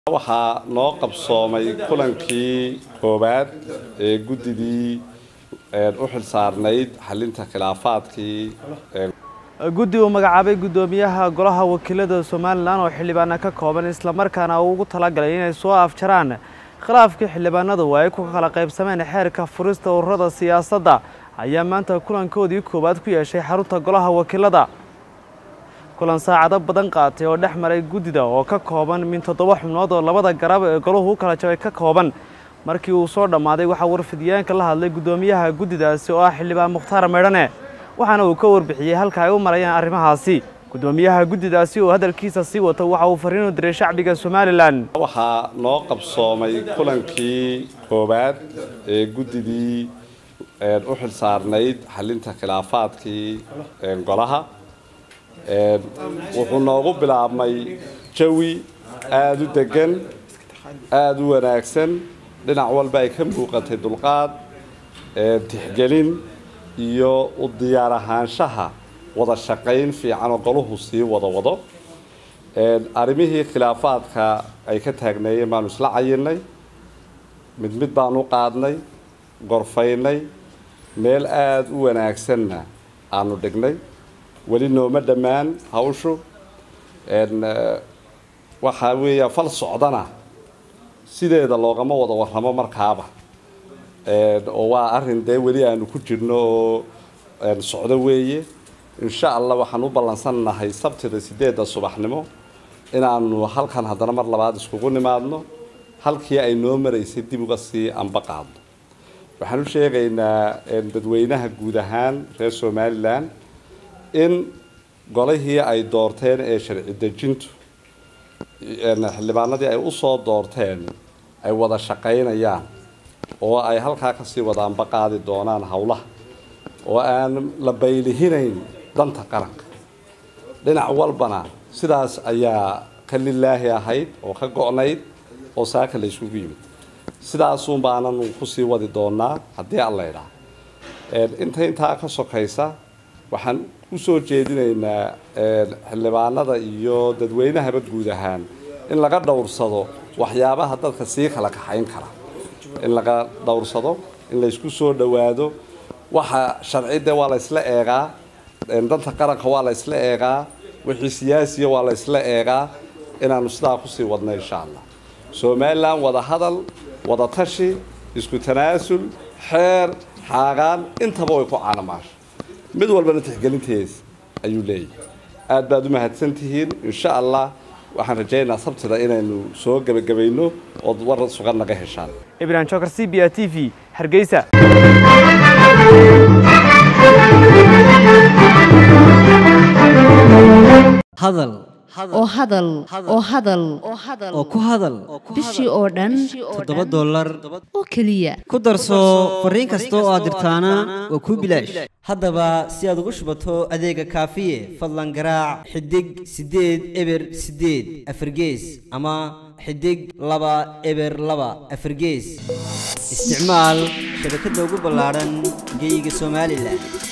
waxaa noo qabsoomay kulankii koowaad ee guddidii u xilsaarnayd xalinta khilaafaadkii guddi uu magacaabay guddoomiyaha golaha wakiilada somalilan oo xildhibaana ka kooban islamarkaana uu ugu talagalay inay soo afjaraan khilaafkii xildhibaanadu ay ku kala qaybsameen xeerka furista ururada siyaasadda ayaa maanta kulankoodii koowaad ku yeeshay xarunta golaha wakiilada kulan saacado badan qaatay oo dhex maray guddida oo ka kooban min toddoba xubnood oo labada garab ee golahu u kala jabay ka kooban markii uu soo dhammaaday waxaa warfidyaanka la hadlay guddoomiyaha guddidaasi oo ah xildhibaan mukhtaar meydhane waxaana uu ka warbixiyey halka ay u marayaan arrimahaasi guddoomiyaha guddidaasi oo hadalkiisa sii wata waxa uu fariin u diray shacbiga somalilan waxaa noo qabsoomay kulankii koowaad ee guddidii u xilsaarnayd xalinta khilaafaadkii golaha wuxuu noogu bilaabmay jawi aada u degan aada u wanaagsan dhinac walba ay ka muuqatay dulqaad tixgelin iyo u diyaar ahaanshaha wada shaqayn fiican oo golahu sii wada wado arrimihii khilaafaadka ay ka taagneeyeen baanu isla cayinay mid mid baanu qaadnay gorfaynay meel aada u wanaagsanna aanu dhignay weli nooma dhammaan hawshu waxaa weeya fal socdana sideeda loogama wada warramo markaaba oo waa arrin dee weli aanu ku jirno oo socdo weeye insha allah waxaan u ballansannahay sabtida sideedda subaxnimo inaanu halkan haddana mar labaad iskugu nimaadno halkii ay noo maraysay dib uga sii anba qaadno waxaan u sheegaynaa dadweynaha guud ahaan reer somalilan in golihii ay doorteen ee sharci dejintu xildhibaanadii ay usoo doorteen ay wada shaqaynayaan oo ay halkaa kasii wadaanba qaadi doonaan howlaha oo aan la baylihinayn danta qaranka dhinac walbana sidaas ayaa ka lilaahi ahayd oo ka go-nayd oo saaka la isugu yimid sidaasuun baananu kusii wadi doonaa haddii alla idhaa inta intaa ka sokaysa waxaan usoo jeedinaynaa xildhibaanada iyo dadweynahaba guud ahaan in laga dhowrsado waxyaabaha dadka sii kala kaxayn kara in laga dhowrsado in laysku soo dhowaado waxa sharcidde waa la ysla eegaa danta qaranka waa la ysla eegaa wixii siyaasiya waa la ysla eegaa inaanu sidaa kusii wadno insha allah somalilan wada hadal wada tashi isku tanaasul xeer xaagaan intaba way ku caanamaasha mid walbana tixgelintees ayuu leeyahay aada baad u mahadsan tihiin insha allah waxaan rajaynayaa sabtida inaynu soo gebagabayno ood war sugan naga heshaan ibrahim jokar c b a t v hargeysa hadal oo hadal oo hadal oo ku hadal bishii oo dhan toddoba dollar oo keliya ku darso fariin kasta oo aad dirtaana waa kuu bilaash haddaba si aad ugu shubato adeega kaafiye fadlan garaac xidig siddeed eber siddeed afargees ama xidig laba eber laba afargees isticmaal shabakadda ugu ballaadhan geyga somalilan